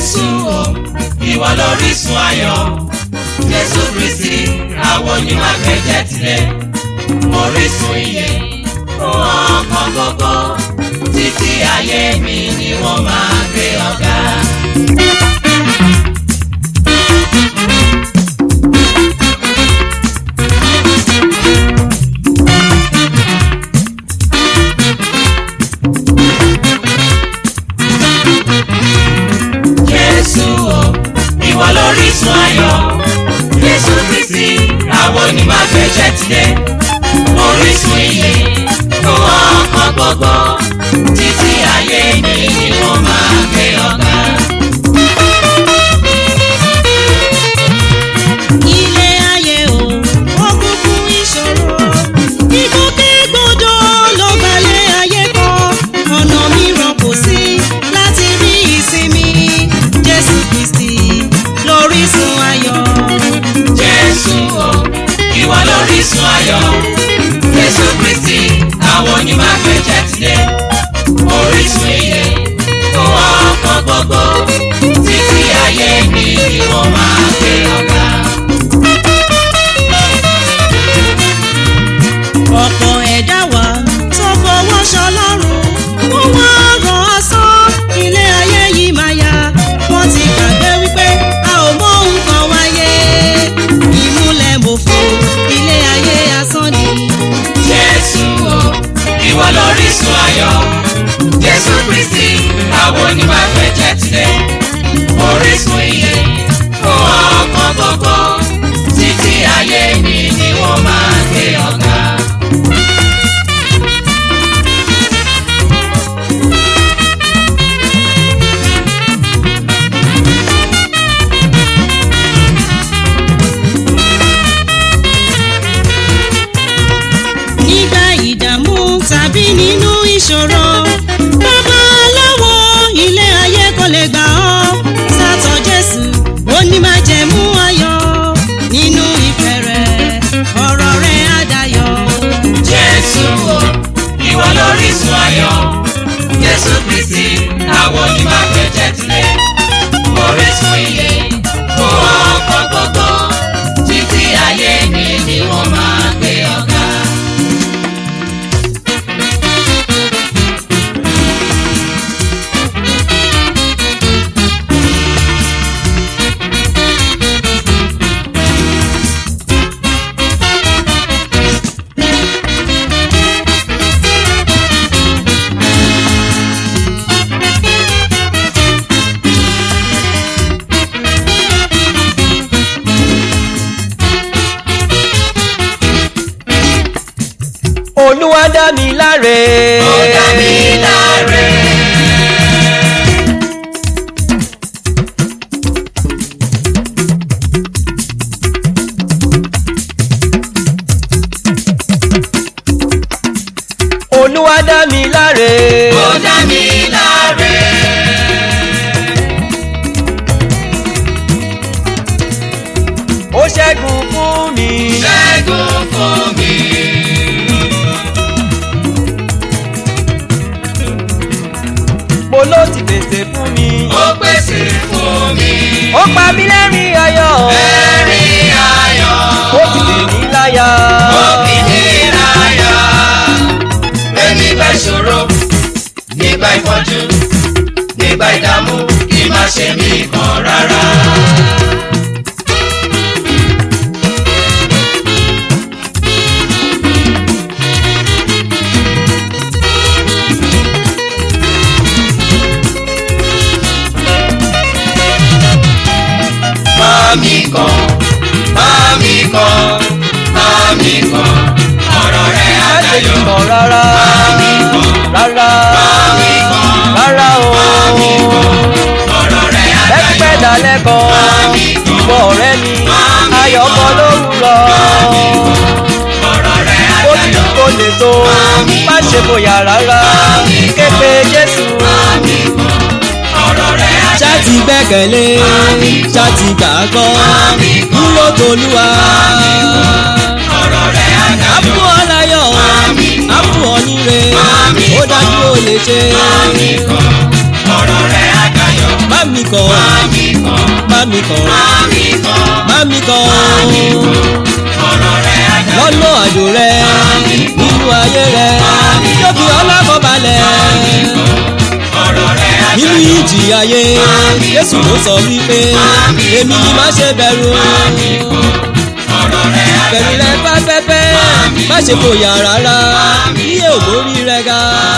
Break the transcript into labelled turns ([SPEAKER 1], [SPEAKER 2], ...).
[SPEAKER 1] Jésù o ìwọ lórísun ayọ̀ Jésù Kristi àwọn onímọ̀gbẹ́jẹ́ tilẹ̀ orísun iye fún ọkàn gbogbo títí ayé mi ni wọ́n máa gbé ọ̀gá. Jésù o ìwọ lórísun ayọ̀ Jésù Kristi àwọn onímọ̀gbẹ́jẹ́ tilẹ̀ orísun iye fún ọkàn gbogbo títí ayé mi ni wọ́n máa gbé ọ̀gá.
[SPEAKER 2] ilé ayé o ó kún fún ìṣòro ìgbòkègbodò ló gbalẹ̀ ayé kan ọ̀nà mìíràn kò sí láti rí ìsinmi jésù kristi lórísun ayọ̀.
[SPEAKER 1] Jésù o ìwọ lórísun ayọ̀ Jésù Kristi àwọn onímọ̀gbẹ́jẹ́ tilẹ̀ orísun iye fún ọkàn gbogbo títí ayé mi ni wọ́n máa gbé ọ̀gá.
[SPEAKER 2] ọ̀pọ̀ ẹ̀dá wa tó fọwọ́ ṣọlọ́run wọ́n wá ràn án sán ilé ayé yìí máa yá wọ́n ti gbàgbé wípé a ò mọ nǹkan wáyé ìmúlẹ̀ mòfo ilé ayé asán ni.
[SPEAKER 1] Jésù o ìwọ lórísun ayọ̀ Jésù Kristi àwọn onímọ̀gbẹ́jẹ́ tilẹ̀ orísun iye fún ọkàn gbogbo títí ayé mi ni wọ́n máa gbé ọ̀gá.
[SPEAKER 2] nígbà ìdààmú tàbí nínú ìṣòro bàbá aláwọ̀ ilé ayé kò lè gbà ọ́ sátọ̀ jésù ó ní máa jẹ̀mú ayọ̀ nínú ìfẹ́ rẹ̀ ọ̀rọ̀ rẹ̀ á dayọ̀.
[SPEAKER 1] Jésù o ìwọ lórísun ayọ̀ Jésù Kristi àwọn onímọ̀gbẹ́jẹ́ tilẹ̀ orísun iye fún ọkàn gbogbo títí ayé mi ni wọ́n máa gbé ọ̀gá.
[SPEAKER 3] olúwa dá mi láre.
[SPEAKER 1] ó dá mi láre.
[SPEAKER 3] olúwa dá mi láre.
[SPEAKER 1] ó dá mi láre.
[SPEAKER 3] ó ṣẹ́gun fún mi.
[SPEAKER 1] ṣẹ́gun fún mi.
[SPEAKER 3] mo ló ti pèsè fún mi.
[SPEAKER 1] ó pèsè fún mi.
[SPEAKER 3] ó pa mí lẹ́rìn ayọ̀.
[SPEAKER 1] ẹ̀rín ayọ̀.
[SPEAKER 3] ó ti lè mí láyà.
[SPEAKER 1] ó fi mí láyà. pé nígbà ìṣòro nígbà ìpọ́njú nígbà ìdààmú kí má ṣe mí kan rárá. Mami kan, mami kan, mami kan, ọ̀rọ̀ rẹ̀
[SPEAKER 3] má ṣe
[SPEAKER 1] àdáyọ̀.
[SPEAKER 3] kìkan rárá.
[SPEAKER 1] Mami kan,
[SPEAKER 3] rárá.
[SPEAKER 1] mami kan,
[SPEAKER 3] rárá o.
[SPEAKER 1] mami kan, ọ̀rọ̀ rẹ̀
[SPEAKER 3] ẹgbẹ́
[SPEAKER 1] àdáyọ̀.
[SPEAKER 3] dalẹ̀ kan.
[SPEAKER 1] Mami kan,
[SPEAKER 3] ìwọ ọ̀rẹ́ mi.
[SPEAKER 1] Mami
[SPEAKER 3] ayọ̀
[SPEAKER 1] kan.
[SPEAKER 3] kan lówùrọ̀.
[SPEAKER 1] Mami kan, ọ̀rọ̀ rẹ̀
[SPEAKER 3] ó ti
[SPEAKER 1] àdáyọ̀.
[SPEAKER 3] kó lè tó.
[SPEAKER 1] Mami
[SPEAKER 3] má ṣe bóyá rárá.
[SPEAKER 1] Mami kan.
[SPEAKER 3] képe jésù.
[SPEAKER 1] Mami kan, ọ̀rọ̀ rẹ̀ àdáyọ̀.
[SPEAKER 2] ṣáàtì gbẹ́kẹ̀lé ṣáàtì gbàgbọ́
[SPEAKER 1] Mami kan.
[SPEAKER 2] dúró tolúwa.
[SPEAKER 1] ọ̀rọ̀ rẹ̀ àdáyọ̀.
[SPEAKER 2] àpò ọ̀láyọ̀
[SPEAKER 1] Mami kan.
[SPEAKER 2] àpò ọ̀nìrè
[SPEAKER 1] Mami
[SPEAKER 2] ó
[SPEAKER 1] kan.
[SPEAKER 2] dájú ó lè ṣe.
[SPEAKER 1] Mami kan, ọ̀rọ̀ rẹ̀ àdáyọ̀.
[SPEAKER 2] bá
[SPEAKER 4] mi kàn
[SPEAKER 1] Mami kan,
[SPEAKER 4] bá mi kàn
[SPEAKER 1] mami kan,
[SPEAKER 4] bá mi kàn
[SPEAKER 1] ọ̀rọ̀ rẹ̀ ajá.
[SPEAKER 4] lọ́nà àjò rẹ nínú ayé rẹ yóò fi ọlọ́kọ̀ balẹ̀
[SPEAKER 1] ọ̀rọ̀ rẹ̀ ajá.
[SPEAKER 4] nínú ìjì ayé Jésù ló sọ wípé èmi ni má ṣe bẹ̀rù
[SPEAKER 1] ọ̀rọ̀ rẹ̀ ajá.
[SPEAKER 4] bẹ̀rù rẹ pẹ́pẹ́pẹ́ má ṣe fòyà rárá iye ògbórí rẹ ga.